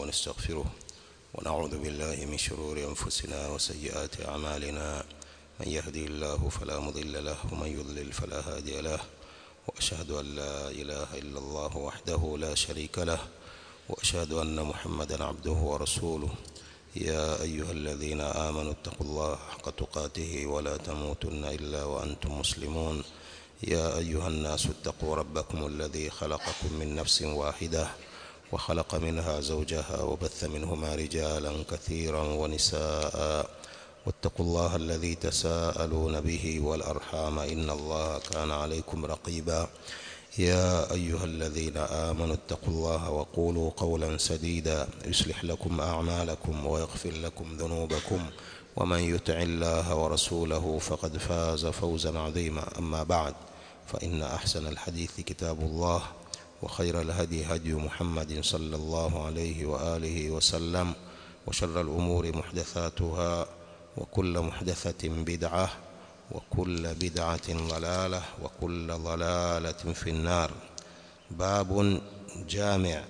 ونستغفره ونعوذ بالله من شرور أنفسنا وسيئات أعمالنا من يهدي الله فلا مضل له ومن يضلل فلا هادي له وأشهد أن لا إله إلا الله وحده لا شريك له وأشهد أن محمدا عبده ورسوله يا أيها الذين آمنوا اتقوا الله حق تقاته ولا تموتن إلا وأنتم مسلمون يا أيها الناس اتقوا ربكم الذي خلقكم من نفس واحدة وخلق منها زوجها وبث منهما رجالا كثيرا ونساء واتقوا الله الذي تساءلون به والأرحام إن الله كان عليكم رقيبا يا أيها الذين آمنوا اتقوا الله وقولوا قولا سديدا يصلح لكم أعمالكم ويغفر لكم ذنوبكم ومن يطع الله ورسوله فقد فاز فوزا عظيما أما بعد فإن أحسن الحديث كتاب الله وخير الهدي هدي محمد صلى الله عليه وآله وسلم وشر الأمور محدثاتها وكل محدثة بدعة وكل بدعة ضلالة وكل ضلالة في النار باب جامع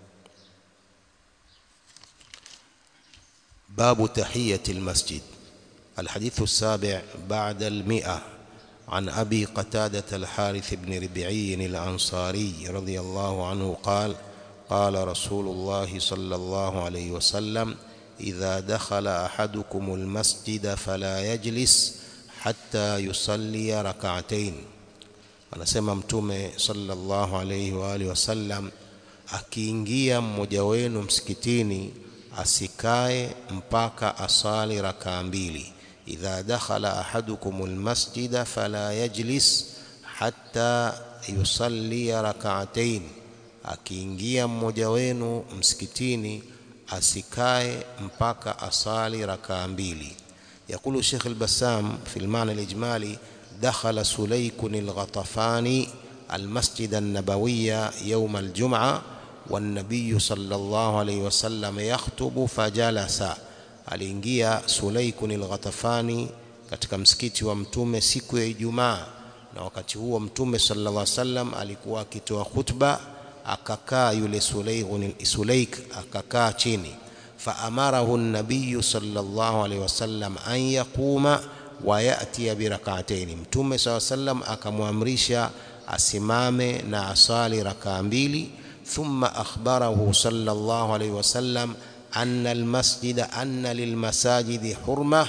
باب تحية المسجد الحديث السابع بعد المئة عن أبي قتادة الحارث بن ربعي الأنصاري رضي الله عنه قال قال رسول الله صلى الله عليه وسلم إذا دخل أحدكم المسجد فلا يجلس hatta yusallia rak'atain anasema mtume sallallahu alayhi wa alihi wasallam akiingia mmoja wenu msikitini asikae mpaka asali rakaa mbili idha dakhala ahadukum almasjida fala yajlis hatta yusallia rak'atain akiingia mmoja wenu msikitini asikae mpaka asali rakaa mbili يقول الشيخ البسام في المعنى الإجمالي دخل سليك الغطفاني المسجد النبوي يوم الجمعة والنبي صلى الله عليه وسلم يخطب فجلس aliingia Sulaikun al-Ghatafani katika msikiti wa mtume siku ya Ijumaa na wakati huo mtume sallallahu alaihi wasallam alikuwa akitoa khutba akakaa yule Sulaikun Sulaik akakaa chini فأمره النبي صلى الله عليه وسلم أن يقوم ويأتي بركعتين متوم صلى الله عليه وسلم akamwamrisha asimame na asali rakaa mbili ثم أخبره صلى الله عليه وسلم أن المسجد أن للمساجد حرمة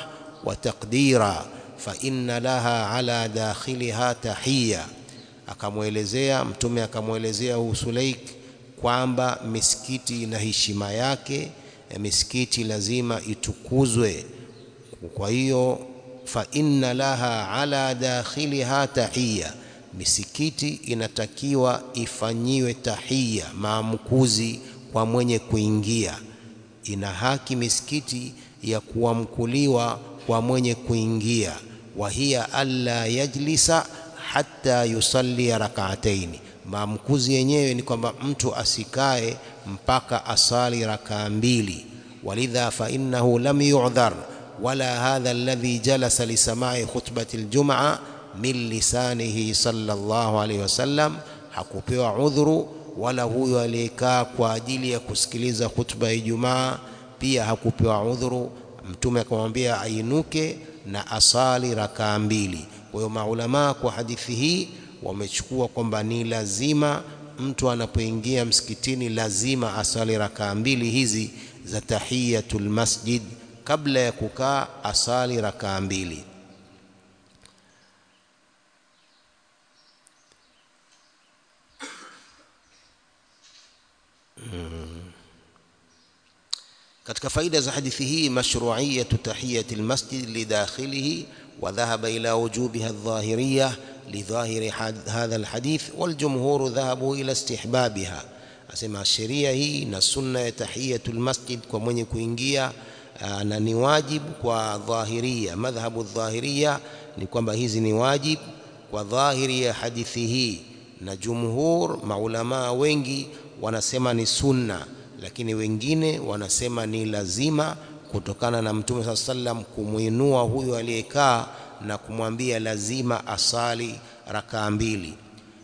وتقديرا فإن لها على داخلها تحية akamwelezea mtume akamwelezea huu Sulaik kwamba misikiti ina heshima yake misikiti lazima itukuzwe kwa hiyo fa inna laha ala dakhiliha tahiyya misikiti inatakiwa ifanyiwe tahiyya maamkuzi kwa mwenye kuingia ina haki misikiti ya kuamkuliwa kwa mwenye kuingia wa hiya alla yajlisa hatta yusalli rak'ataini maamkuzi yenyewe ni kwamba mtu asikae mpaka asali rakaa mbili walidha fa innahu lam yu'dhar wala hadha alladhi jalasa li sama'i khutbati aljum'a min lisanihi sallallahu alayhi wasallam hakupewa udhuru wala huyo aliyekaa kwa ajili ya kusikiliza khutba ya Ijumaa pia hakupewa udhuru mtume akamwambia ainuke na asali rakaa mbili kwa hiyo maulama kwa hadithi hii wamechukua kwamba ni lazima mtu anapoingia msikitini lazima asali rakaa mbili hizi za tahiyatul masjid kabla ya kukaa asali rakaa mbili katika faida za hadithi hii mashru'iyatu tahiyatil masjid lidakhilihi wa dhahaba ila wujubiha adh-dhahiriyah لظاهر هذا الحديث والجمهور ذهبوا إلى استحبابها asema sheria hii na sunna ya tahiyatul masjid kwa mwenye kuingia na ni wajibu kwa dhahiria madhhabu dhahiria ni kwamba hizi ni wajib kwa dhahiri ya hadithi hii na jumhur maulama wengi wanasema ni sunna lakini wengine wanasema ni lazima kutokana na mtume saa sallam kumwinua huyo aliyekaa na kumwambia lazima asali rakaa mbili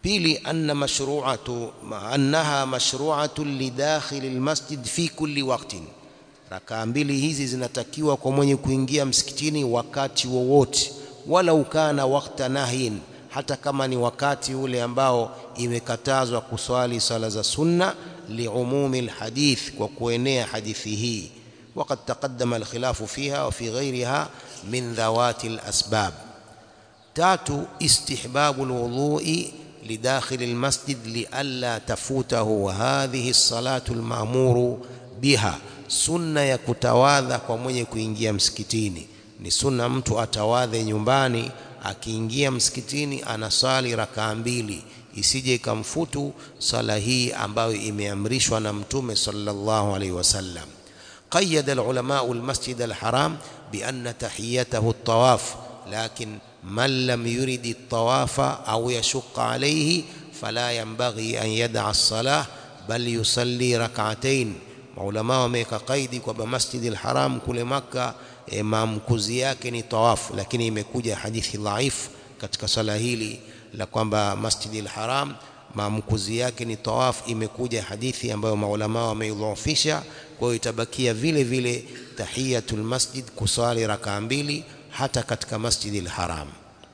pili anna mashru'atu annaha mashru'atu lidakhil almasjid fi kulli waqtin rakaa mbili hizi zinatakiwa kwa mwenye kuingia msikitini wakati wowote wala ukana wakta nahyin hata kama ni wakati ule ambao imekatazwa kuswali sala za sunna liumumi alhadith kwa kuenea hadithi hii وقد تقدم الخلاف فيها وفي غيرها من ذوات الأسباب تاتو استحباب الوضوء لداخل المسجد لئلا تفوته هذه الصلاة المأمور بها sunna ya kutawadha kwa mwenye kuingia msikitini ni sunna mtu atawadhe nyumbani akiingia msikitini anasali rakaa mbili isije ikamfutu sala hii ambayo imeamrishwa na mtume sallallahu alaihi wasallam قيد العلماء المسجد الحرام بأن تحيته الطواف لكن من لم يرد الطواف أو يشق عليه فلا ينبغي أن يدع الصلاة بل يصلي ركعتين maulama wameweka kaidi kwamba Masjid al-Haram kule Makka e, maamkuzi yake ni tawafu, lakini imekuja hadithi dhaif katika sala hili la kwamba Masjid al-Haram maamkuzi yake ni tawaf. Imekuja hadithi ambayo maulama wameidhoofisha, kwa hiyo itabakia vile vile tahiyatul masjid, kusali rakaa mbili hata katika Masjid al-Haram.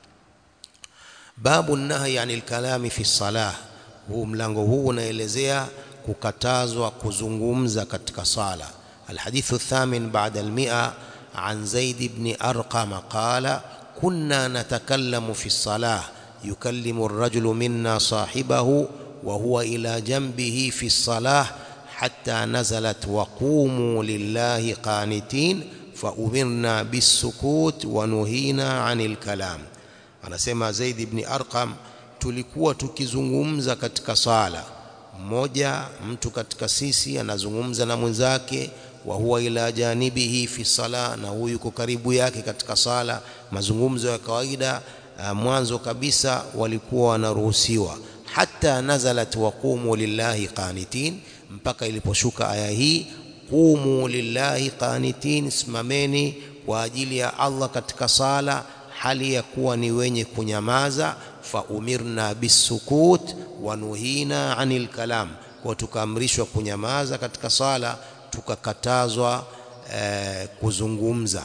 Babu nahyi anil kalami fi salah, huu mlango huu unaelezea kukatazwa kuzungumza katika sala alhadithu thamin ba'da almi'a an zaid ibn arqam qala kunna natakallamu fi salah yukallimu ar-rajulu minna sahibahu wa huwa ila janbihi fi salah hatta nazalat wa qumu lillahi qanitin fa umirna bis-sukut wa nuhina 'anil kalam anasema zaid ibn arqam tulikuwa tukizungumza katika sala mmoja mtu katika sisi anazungumza na mwenzake wa huwa ila janibihi fi sala na huyu yuko karibu yake katika sala mazungumzo ya kawaida mwanzo kabisa walikuwa wanaruhusiwa hata nazalat waqumu lillahi qanitin mpaka iliposhuka aya hii qumu lillahi qanitin simameni kwa ajili ya Allah katika sala hali ya kuwa ni wenye kunyamaza fa umirna bisukut wa nuhina anil kalam kwa tukaamrishwa kunyamaza katika sala tukakatazwa eh, kuzungumza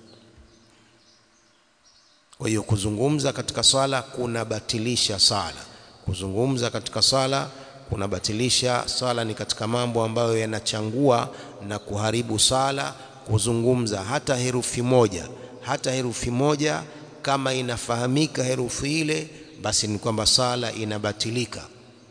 kwa hiyo kuzungumza katika sala kunabatilisha sala kuzungumza katika sala kunabatilisha sala ni katika mambo ambayo yanachangua na kuharibu sala kuzungumza hata herufi moja hata herufi moja kama inafahamika herufi ile basi ni kwamba sala inabatilika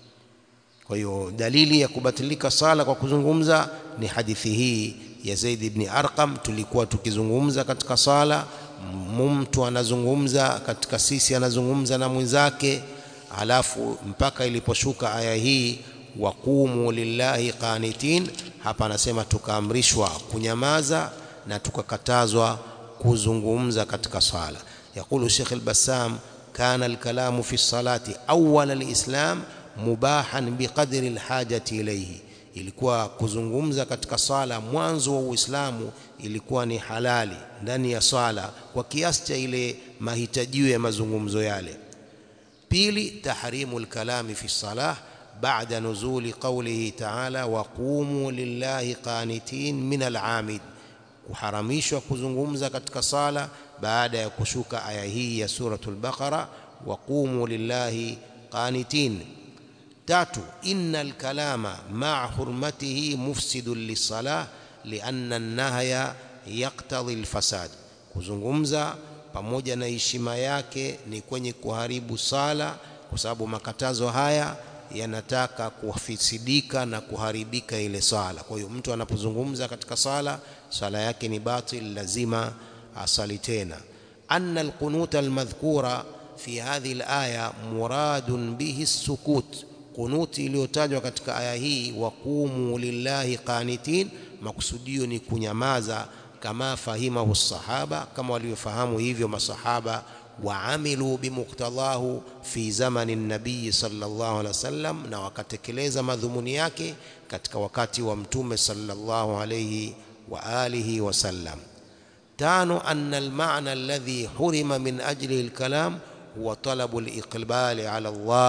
kwa hiyo dalili ya kubatilika sala kwa kuzungumza ni hadithi hii ya Zaid ibn Arqam tulikuwa tukizungumza katika sala mtu anazungumza katika sisi anazungumza na mwenzake alafu mpaka iliposhuka aya hii waqumu lillahi qanitin hapa anasema tukaamrishwa kunyamaza na tukakatazwa kuzungumza katika sala يقول شيخ البسام كان الكلام في الصلاة أول الإسلام مباحا بقدر الحاجة إليه ilikuwa kuzungumza katika sala mwanzo wa Uislamu ilikuwa ni halali ndani ya sala kwa kiasi cha ile mahitajio ya mazungumzo yale. Pili, tahrimu lkalami fi salah baada nuzuli qawlihi ta'ala waqumu lillahi qanitin min al'amid, kuharamishwa kuzungumza katika sala baada ya kushuka aya hii ya suratul Baqara waqumu lillahi qanitin. Tatu, inna alkalama maa hurmatihi mufsidun lisalah lianna an-nahya yaqtadhi alfasad, kuzungumza pamoja na heshima yake ni kwenye kuharibu sala, kwa sababu makatazo haya yanataka kufisidika na kuharibika ile sala. Kwa hiyo mtu anapozungumza katika sala, sala yake ni batil, lazima asali tena. anna alqunuta almadhkura fi hadhihi alaya muradun bihi sukut kunuti iliyotajwa katika aya hii waqumu lillahi qanitin, makusudio ni kunyamaza, kama fahimahu sahaba, kama walivyofahamu hivyo masahaba, waamilu bimuktadhahu fi zamani nabii sallallahu alaihi wasallam, na wakatekeleza madhumuni yake katika wakati wa mtume sallallahu alaihi wa alihi wasallam. Tano, anna almaana alladhi hurima min ajlihi alkalam huwa talabu aliqbali ala Allah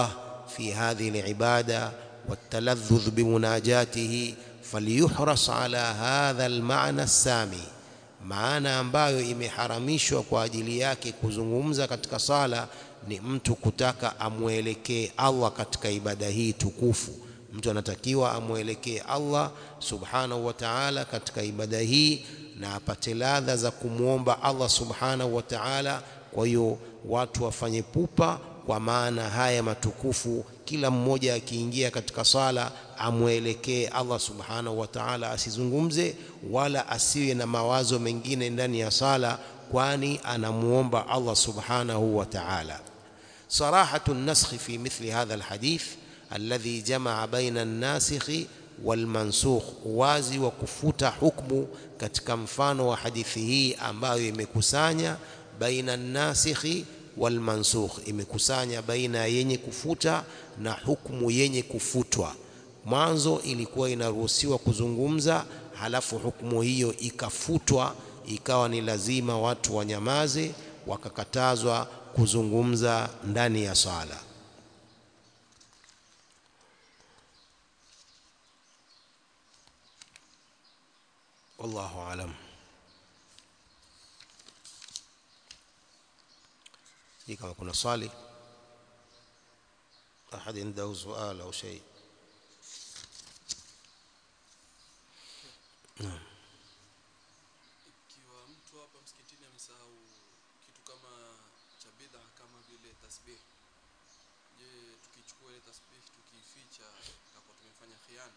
في هذه العبادة والتلذذ بمناجاته فليحرص على هذا المعنى السامي maana ambayo imeharamishwa kwa ajili yake kuzungumza katika sala ni mtu kutaka amwelekee Allah katika ibada hii tukufu. Mtu anatakiwa amwelekee Allah subhanahu wa ta'ala katika ibada hii na apate ladha za kumwomba Allah subhanahu wa ta'ala. Kwa hiyo watu wafanye pupa kwa maana haya matukufu, kila mmoja akiingia katika sala amwelekee Allah subhanahu wa ta'ala, asizungumze wala asiwe na mawazo mengine ndani ya sala, kwani anamuomba Allah subhanahu wa ta'ala. Sarahatu naskhi fi mithli hadha alhadith alladhi jamaa baina an-nasikhi walmansukh, wazi wa kufuta hukmu katika mfano wa hadithi hii ambayo imekusanya baina an-nasikhi walmansukh, imekusanya baina ya yenye kufuta na hukmu yenye kufutwa. Mwanzo ilikuwa inaruhusiwa kuzungumza, halafu hukumu hiyo ikafutwa, ikawa ni lazima watu wanyamaze, wakakatazwa kuzungumza ndani ya sala. Wallahu alam. Hii kama kuna swali ahad indahu sual au shay Ikiwa mtu hapa msikitini amesahau kitu kama cha bid'a kama vile tasbih, je, tukichukua ile tasbih tukiificha tutakuwa tumefanya khiana?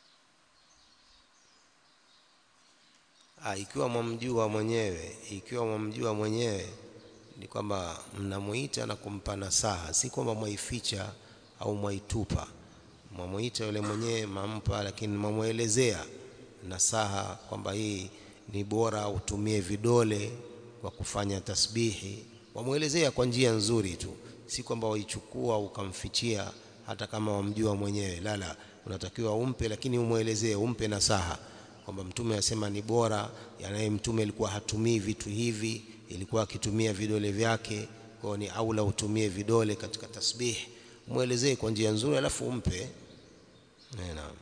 Ah, ikiwa mwamjua mwenyewe, ikiwa mwamjua mwenyewe ni kwamba mnamuita na kumpa nasaha, si kwamba mwaificha au mwaitupa. Mwamuita yule mwenyewe mampa, lakini mwamwelezea nasaha kwamba hii ni bora utumie vidole kwa kufanya tasbihi. Wamwelezea kwa njia nzuri tu, si kwamba waichukua ukamfichia, hata kama wamjua mwenyewe. La, la, unatakiwa umpe, lakini umwelezee, umpe nasaha kwamba Mtume asema ni bora, yanaye Mtume alikuwa hatumii vitu hivi, ilikuwa akitumia vidole vyake, kwa hiyo ni aula utumie vidole katika tasbih. Mwelezee kwa njia nzuri, alafu umpe. Eh, Naam.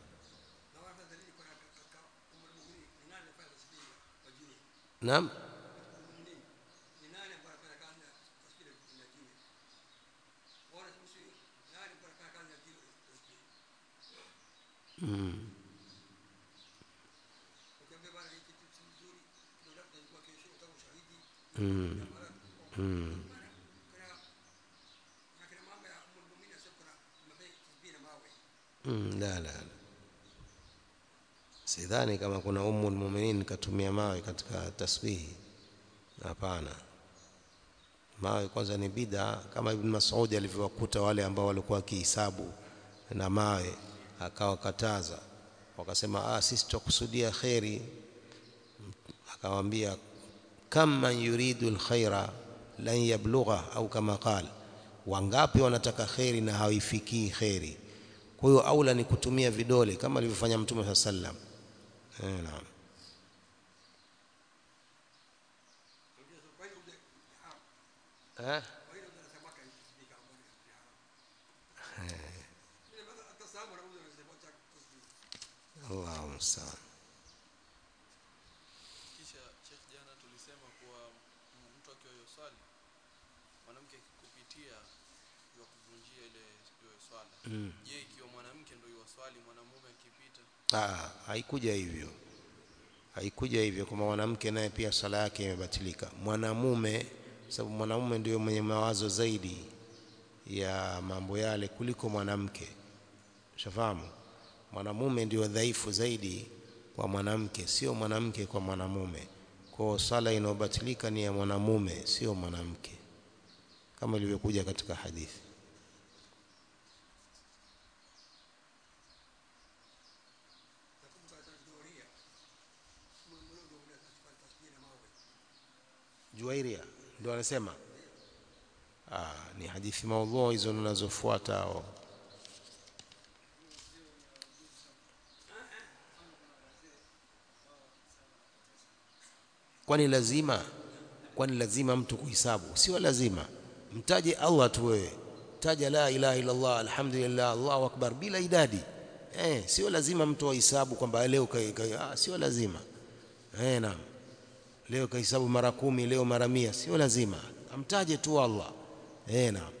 Naam. Mm. Mm. Mm. Mm, la la la. Sidhani kama kuna Ummul Mu'minin katumia mawe katika tasbihi. Hapana. Mawe kwanza ni bid'a kama Ibn Mas'ud alivyowakuta wale ambao walikuwa wakihisabu na mawe akawakataza. Wakasema ah, sisi tutakusudia kheri. Akawaambia kam man yuridu alkhaira lan yablugha au kama qala, wangapi wanataka kheri na hawaifikii kheri. Kwa hiyo aula ni kutumia vidole kama alivyofanya Mtume saa sallam. Eh, naam. Eh? Allahu musta'an. Kisha Sheikh, jana tulisema kuwa m- mtu akiwa yoswali mwanamke kupitia ya kuvunjia ile ile swala. Mm. Je, ikiwa mwanamke ndio yoswali mwanamume akipita Ah, haikuja hivyo, haikuja hivyo kwamba mwanamke naye pia sala yake imebatilika. Mwanamume, sababu mwanamume ndio mwenye mawazo zaidi ya mambo yale kuliko mwanamke. Ushafahamu? Mwanamume ndio dhaifu zaidi kwa mwanamke, sio mwanamke kwa mwanamume. Kwa hiyo sala inayobatilika ni ya mwanamume, sio mwanamke, kama ilivyokuja katika hadithi. Juwairia ndio anasema ah, ni hadithi maudhu hizo unazofuata hao. Kwani lazima kwani lazima mtu kuhesabu? Sio lazima, mtaje Allah tu wewe. taja la ilaha illa Allah alhamdulillah Allahu akbar bila idadi eh sio lazima mtu ahesabu kwamba leo kai, kai, ah, sio lazima eh naam leo kahesabu mara kumi leo mara mia sio lazima amtaje tu Allah eh naam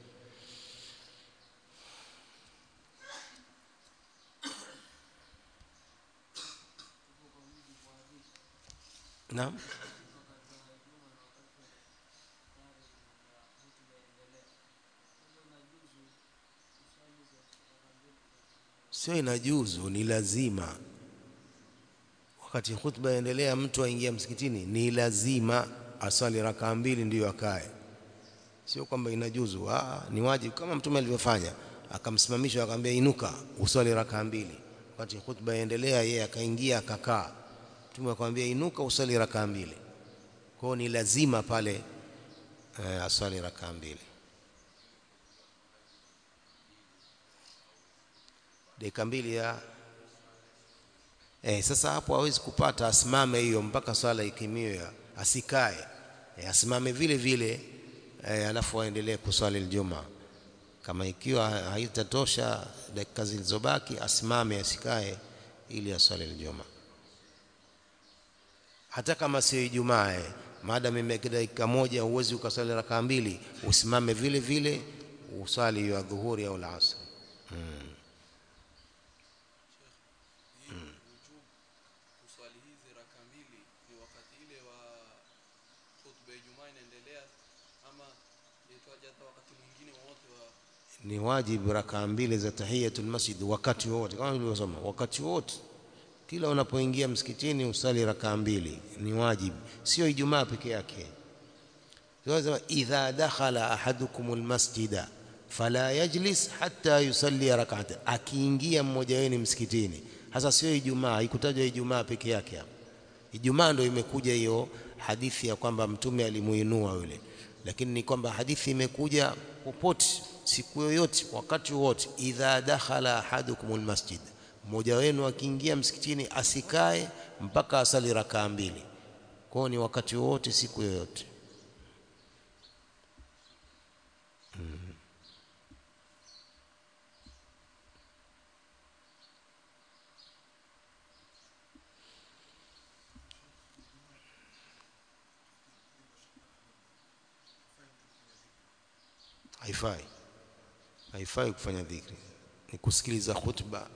naam sio inajuzu ni lazima wakati khutba yaendelea mtu aingia msikitini ni lazima asali rakaa mbili ndiyo akae sio kwamba inajuzu ah ni wajibu kama mtume alivyofanya akamsimamisha akamwambia inuka usali rakaa mbili wakati khutba yaendelea yeye akaingia akakaa mtume akamwambia inuka usali rakaa mbili kwao ni lazima pale eh, asali rakaa mbili dakika mbili ya eh, sasa hapo hawezi kupata asimame hiyo mpaka swala ikimiwe asikae eh, asimame vile vile eh, alafu aendelee kuswali aljuma kama ikiwa haitatosha dakika zilizobaki asimame asikae ili aswali aljuma hata kama sio Ijumaa eh, maadamu imebaki dakika moja huwezi ukaswali rakaa mbili usimame vile vile uswali ya dhuhuri au alasr hmm. ujub kuswali hizi raka mbili ni wakati ile wa khutba ya Ijumaa inaendelea ama yaitwaje hata wakati mwingine wowote wa ni wajibu rakaa mbili za tahiyatul masjid wakati wote kama nilivyosema wakati wote kila unapoingia msikitini usali rakaa mbili ni wajibu sio ijumaa peke yake tunasema idha dakhala ahadukum almasjida fala yajlis hatta yusalli rak'atayn akiingia mmoja wenu msikitini hasa sio ijumaa haikutajwa ijumaa peke yake hapo ijumaa ndio imekuja hiyo hadithi ya kwamba mtume alimuinua yule lakini ni kwamba hadithi imekuja popote siku yoyote wakati wote idha dakhala ahadukum almasjid mmoja wenu akiingia msikitini asikae mpaka asali rakaa mbili kwao ni wakati wote siku yoyote haifai haifai kufanya dhikri ni kusikiliza khutba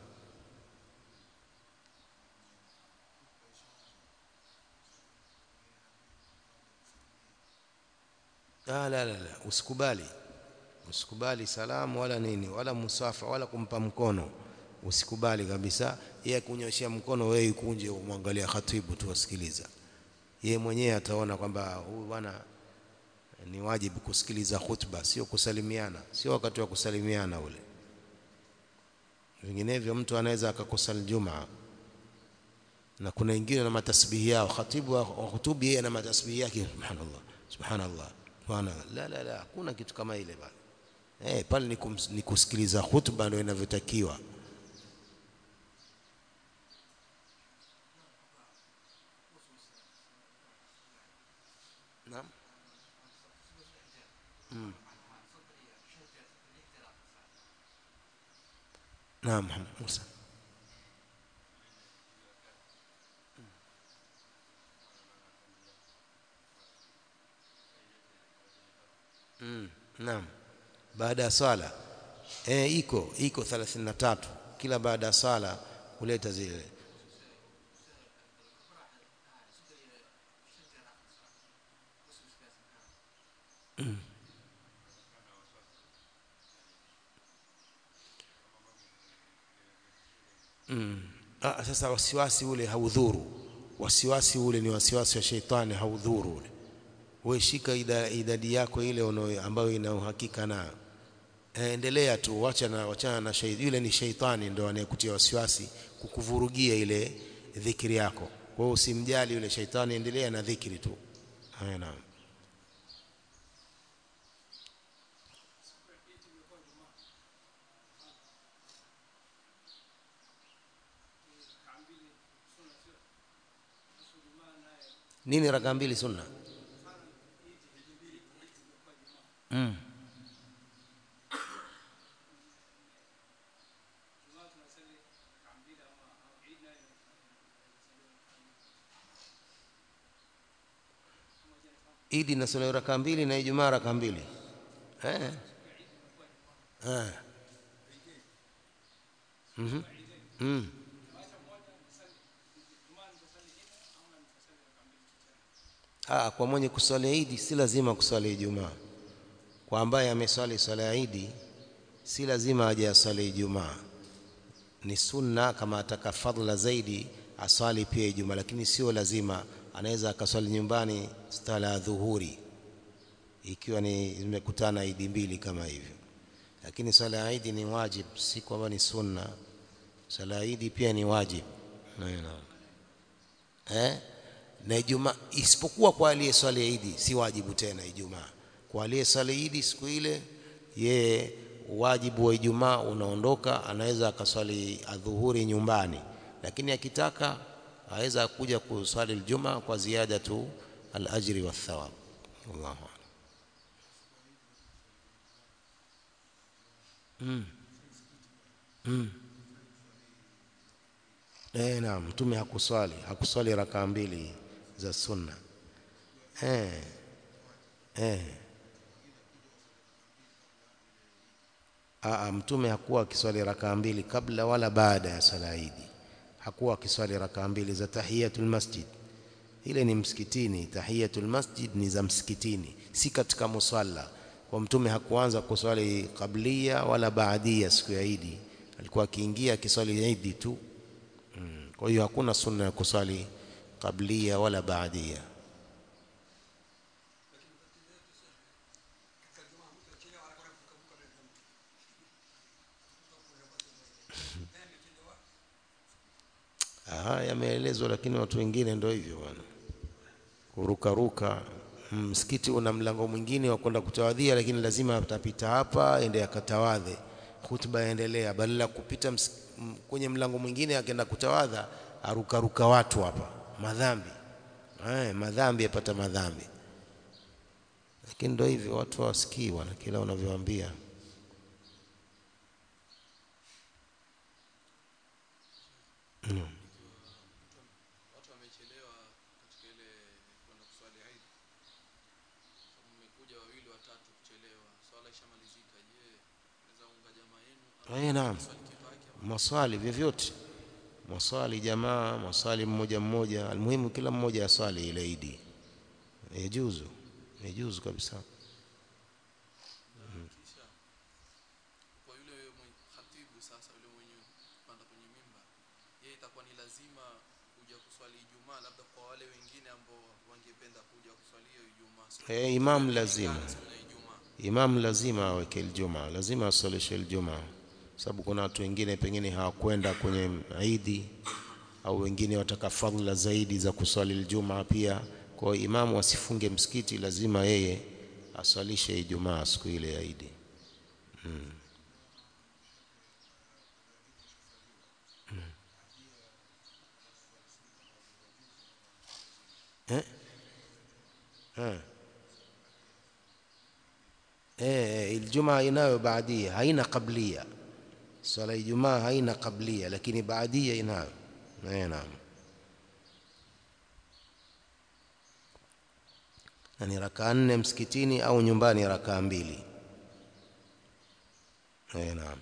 la la la la usikubali usikubali salamu wala nini wala musafa wala kumpa mkono usikubali kabisa yeye kunyoshia mkono wewe ikunje umwangalia khatibu tu wasikiliza yeye mwenyewe ataona kwamba huyu bwana ni wajibu kusikiliza khutba sio kusalimiana sio wakati wa kusalimiana ule vinginevyo mtu anaweza akakosa Ijumaa na kuna wengine na matasbihi yao khatibu wa hutubi yeye na matasbihi yake subhanallah subhanallah subhanallah la la la hakuna kitu kama ile bana eh pale ni, kums, ni kusikiliza khutba ndio inavyotakiwa naam نعم محمد موسى mm, naam baada ya swala eh iko iko 33 kila baada ya swala kuleta zile mm. Mm. Ah, sasa wasiwasi ule haudhuru wasiwasi ule ni wasiwasi wa sheitani haudhuru ule wewe shika ida, idadi yako ile uno, ambayo ina uhakika nayo e, endelea tu wacha na wachana na sheitani yule ni sheitani ndo anayekutia wasiwasi kukuvurugia ile dhikri yako kwa hiyo usimjali yule sheitani endelea na dhikri tu haya naam nini raka mbili sunna mm. idi inaswaliwa raka mbili na ijumaa raka mbili eh eh mhm mm. Ah, kwa mwenye kuswali idi si lazima kuswali Ijumaa. Kwa ambaye ameswali swala ya idi si lazima aje aswali Ijumaa. Ni sunna kama ataka fadhila zaidi aswali pia Ijumaa, lakini sio lazima. Anaweza akaswali nyumbani sala ya dhuhuri ikiwa ni zimekutana idi mbili kama hivyo, lakini swala ya idi ni wajib, si kwamba ni sunna. Swala ya idi pia ni wajib. Naam. Eh? na Ijumaa isipokuwa kwa aliyeswali Idi si wajibu tena Ijumaa. Kwa aliyeswali Idi siku ile, yeye wajibu wa Ijumaa unaondoka, anaweza akaswali adhuhuri nyumbani, lakini akitaka aweza kuja kuswali Ijumaa kwa ziada tu al-ajri wa thawab. Wallahu a'lam. Mm. Mm. Eh, naam, Mtume hakuswali hakuswali rakaa mbili za sunna eh, eh. Aa, Mtume hakuwa akiswali rakaa mbili kabla wala baada ya swala Idi. Hakuwa akiswali rakaa mbili za tahiyatul masjid. Ile ni msikitini, tahiyatul masjid ni za msikitini, si katika musalla. Kwa Mtume hakuanza kuswali kablia wala baadia siku ya Idi, alikuwa akiingia akiswali Idi tu. Mm. Kwa hiyo hakuna sunna ya kuswali kablia wala baadia. Aha, yameelezwa, lakini watu wengine ndio hivyo bwana, kurukaruka. Msikiti una mlango mwingine wa kwenda kutawadhia, lakini lazima atapita hapa ende akatawadhe, hutuba yaendelea, badala ya kupita ms- m- kwenye mlango mwingine akaenda kutawadha, arukaruka watu hapa, madhambi eh, madhambi yapata madhambi. Lakini ndio hivyo, watu hawasikii bwana, kila unavyowaambia. watu wamechelewa katika ile kwenda kuswali Eid. Sababu mmekuja wawili watatu kuchelewa, swala ishamalizika. Je, naweza unga jamaa yenu au Eh, naam. swali kivake au Maswali vyovyote, maswali jamaa, maswali mmoja mmoja, almuhimu kila mmoja aswali ile Idi. Yajuzu, yajuzu kabisa. kisha kwa yule mwenye khatibu sasa, yule mwenye kupanda kwenye mimba, yeye itakuwa ni lazima kuja kuswali Ijumaa, labda kwa wale wengine ambao wangependa kuja kuswali hiyo Ijumaa. Siku Eh, imam lazima siku ya Ijumaa. Imam lazima aweke Ijumaa, lazima asalishe Ijumaa, sababu kuna watu wengine pengine hawakwenda kwenye Idi au wengine wataka fadhila zaidi za kuswali Ijumaa pia. Kwa hiyo imamu asifunge msikiti, lazima yeye aswalishe Ijumaa siku ile ya Idi. Mm. Mm. Eh? Eh. Eh, Ijumaa inayo baadia, haina qablia. Swala ya Ijumaa haina qablia, lakini baadia inayo. Eh, naam. Na ni rakaa nne msikitini au nyumbani rakaa mbili. Eh, naam.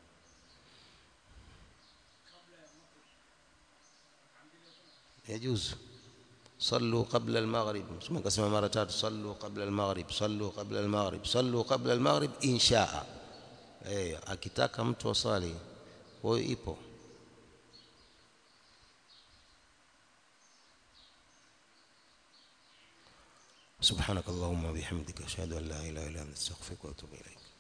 يجوز صلوا قبل المغرب ثم قسم مرتات صلوا قبل المغرب صلوا قبل المغرب صلوا قبل المغرب إن شاء eh akitaka mtu asali kwa hiyo ipo سبحانك اللهم وبحمدك اشهد ان لا اله الا انت استغفرك واتوب اليك